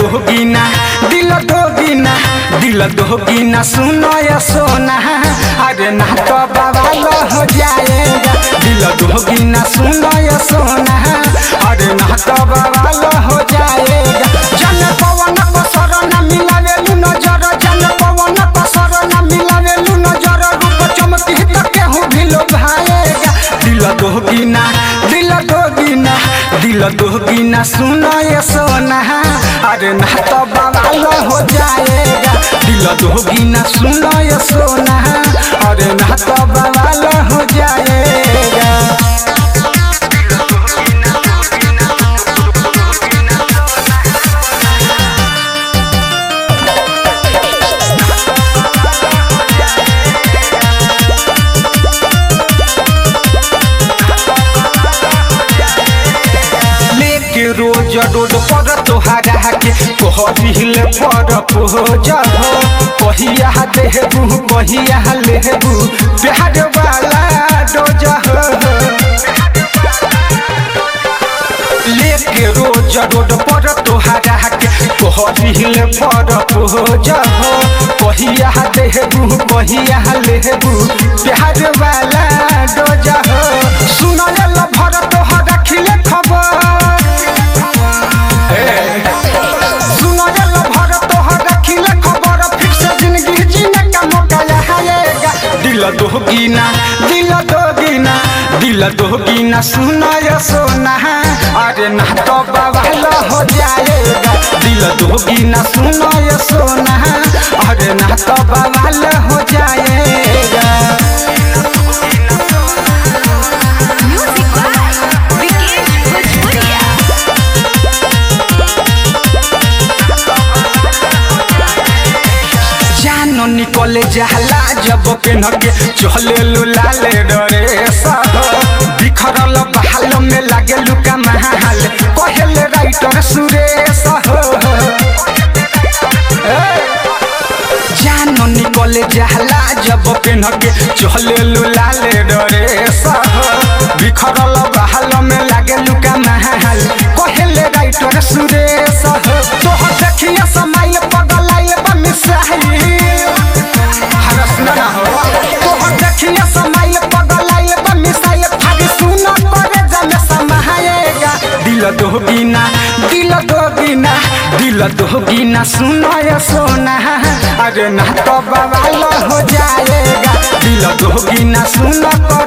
दोगीना दिल दोगीना दिल दोगीना सुनो या सोना अरे ना तो बवाल हो जाएगा दिल दोगीना सुनो या सोना अरे ना तो बवाल हो जाएगा जन पवन को शरण मिलावेलु नजर जन पवन को शरण मिलावेलु नजर रूप चमकी तो केहू भी लोभाएगा दिल दोगीना दिल दोगीना दिल दोगीना सुनो ये सोना अरे ना तो बवाल हो जाएगा दिल दोगीना सुनो ये सोना अरे ना तो बवाल हो जाएगा लेके रोज रोड पर तोहरा के कहबिल पर पोज हो कहिया देहबू कहिया लेबू प्यार वाला डोज हो लेके रोज रोड पर तोहरा के कहबिल पर पोज हो कहिया देहबू कहिया लेबू प्यार वाला डोज हो सुनल भर तोहरा खिले खबर सुनल भर तोहर रखिले खबर फिर से जिंदगी जीने का मौका आएगा दिल दोगीना दिल दोगीना दिल दोगीना सुना या सोना अरे ना तो बवाल हो जाएगा दिल दोगीना सुना या सोना अरे ना तो बवाल हो जाएगा Music by Vikesh Bhojpuria. जानो निकले जाला जब के नगे चले लाले डरे सह बिखरल बहाल में लागे लुका महाल कहले राइटर सुरेश हो जानो निकले जाला जब के नगे चले लाले डरे सह बिखरल बहाल में लागे लुका महाल कहले राइटर सुरेश हो तोहर देखिया समाइल पगलाइल बा मिसाइल हरस ना हो तोहर देखिया समाइल पगलाइल बा मिसाइल फाड़ी सुना करे जमे समाएगा दिल दोगीना दिल दोगीना दिल दोगीना सुना या सोना अरे ना तो बवाल हो जाएगा दिल दोगीना सुना